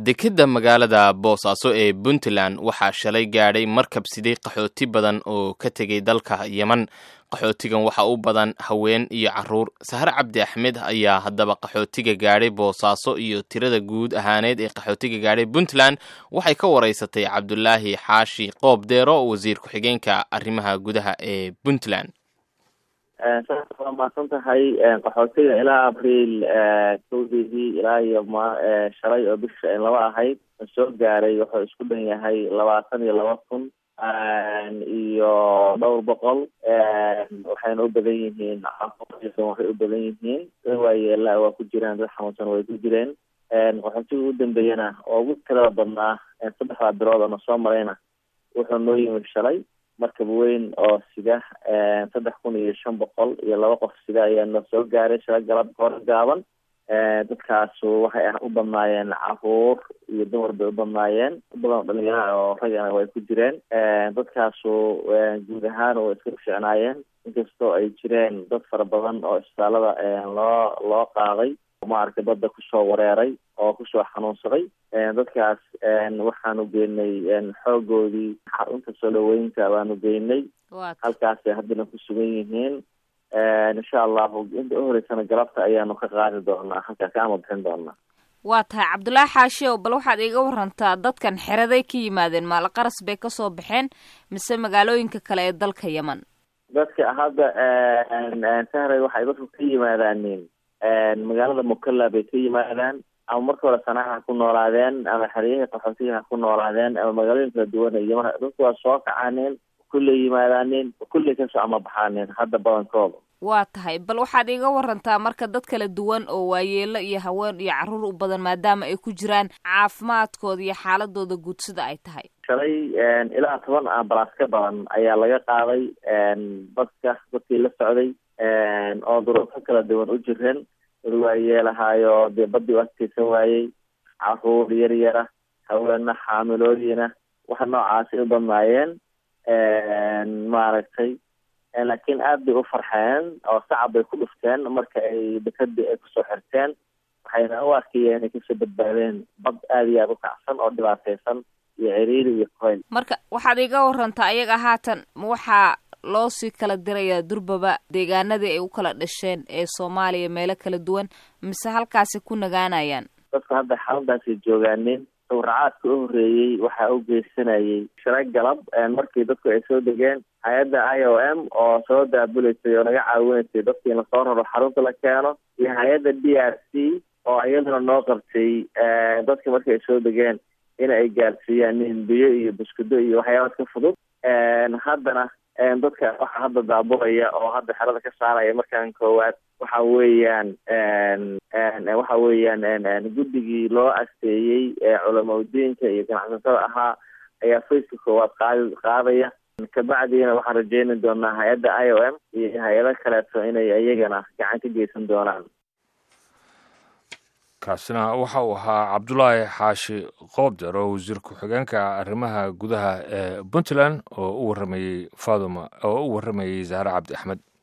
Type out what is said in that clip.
dekedda magaalada boosaaso ee puntland waxaa shalay gaadhay markab siday qaxooti badan oo ka tegay dalka yeman qaxootigan waxaa u badan haween iyo caruur sahre cabdi axmed ayaa haddaba qaxootiga gaadhay boosaaso iyo tirada guud ahaaneed ee qaxootiga gaadhay puntland waxay ka waraysatay cabdulaahi xaashi qoob deero wasiir ku-xigeenka arrimaha gudaha ee puntland saas waa mahadsan tahay qaxootiga ilaa abriil kowdeedii ilaa iyo ma shalay oo bisha laba ahayd soo gaaray wuxuu isku dhan yahay labaatan iyo laba kun iyo dhowr boqol waxayna u badan yihiin waxay u badan yihiin waayeela waa ku jiraan dad xanuunsan way ku jireen qaxootiga ugu dambeeyana oo ugu tirada badnaa saddexdaa bilood oo na soo marayna wuxuu noo yimid shalay markab weyn oo sida saddex kun iyo shan boqol iyo laba qof sida ayaa noo soo gaaray shala galab hore gaaban dadkaasu waxay u badnaayeen caruur iyo dumar bay u badnaayeen badan oo dhalinyara oo ragana way ku jireen dadkaasu guud ahaan way iska ficnaayeen inkastoo ay jireen dad fara badan oo isbitaalada loo loo qaaday maaragtay badda kusoo wareeray oo kusoo xanuunsaday dadkaas waxaanu geynay xoogoodii xarunta soo dhaweynta baanu geynay halkaasay haddana ku sugan yihiin insha allahu inta uhoreysana galabta ayaanu ka qaadi doonaa halkaa ka ama bixin doonaa waa tahay cabdullaahi xaashiow bal waxaad iiga warantaa dadkan xeraday ka yimaadeen maalaqaras bay kasoo baxeen mise magaalooyinka kale ee dalka yeman dadka hadda sahray waxay dadku ka yimaadaaniin magaalada mukalla bay ka yimaadaan ama marka hore sanaha ha ku noolaadeen ama xeryaha qaxootiga ha ku noolaadeen ama magaalooyin kala duwan iyo dadku waa soo kacaaneen kulley yimaadaaneen kulley kasoo ama baxaaneen hadda badankooda waa tahay bal waxaad iiga warantaa marka dad kala duwan oo waayeelo iyo haween iyo carruur u badan maadaama ay ku jiraan caafimaadkooda iyo xaaladooda guud sida ay tahay shalay ilaa toban ambalaas ka badan ayaa laga qaaday dadka dadkii la socday oo duruufo kala duwan u jireen dad waayeelahaayo dee badii u adkeysan waayey caruur yar yara haweena xaamiloodiina waxa noocaasi u badnaayeen maaragtay laakiin aad bay u farxeen oo sacab bay ku dhufteen marka ay dekadii ay kusoo xirteen waxayna u arkayeen inay kasoo badbaadeen bad aada iyo aada u kacsan oo dhibaateysan iyo ciriiri iyo qoyl marka waxaad iga warantaa ayaga haatan waxaa loo sii kala dirayaa durbaba deegaanadii ay u kala dhasheen ee soomaaliya meelo kala duwan mise halkaasi ku nagaanayaan dadku hadda xaaladaasay joogaaneen sawracaadka u horeeyey waxaa u geysanayay shalay galab markii dadku ay soo degeen hay-adda i o m oo soo daabuleysay oo naga caawinaysay dadkii in lasoo raro xarunta la keeno iyo hay-adda d r c oo iyaduna noo qabtay dadka markii ay soo degeen in ay gaarsiiyaan nin biyo iyo buskudo iyo waxyaabaad ka fudud haddana dadka waxaa hadda daabulaya oo hadda xerada ka saaraya markaan koowaad waxa weeyaan waxa weeyaan guddigii loo asteeyey culamaudiinka iyo ganacsatada ahaa ayaa faceka koowaad qaadi qaadaya kabacdiina waxaan rajeyni doonaa hay-adda i o m iyo hay-ado kaleeto inay iyagana gacan ka geysan doonaan kaasina waxa uu ahaa cabdulaahi xaashi qoobder oo wasiir ku-xigeenka arrimaha gudaha ee puntland oo u waramayey faduma oo u waramayey zahre cabdi axmed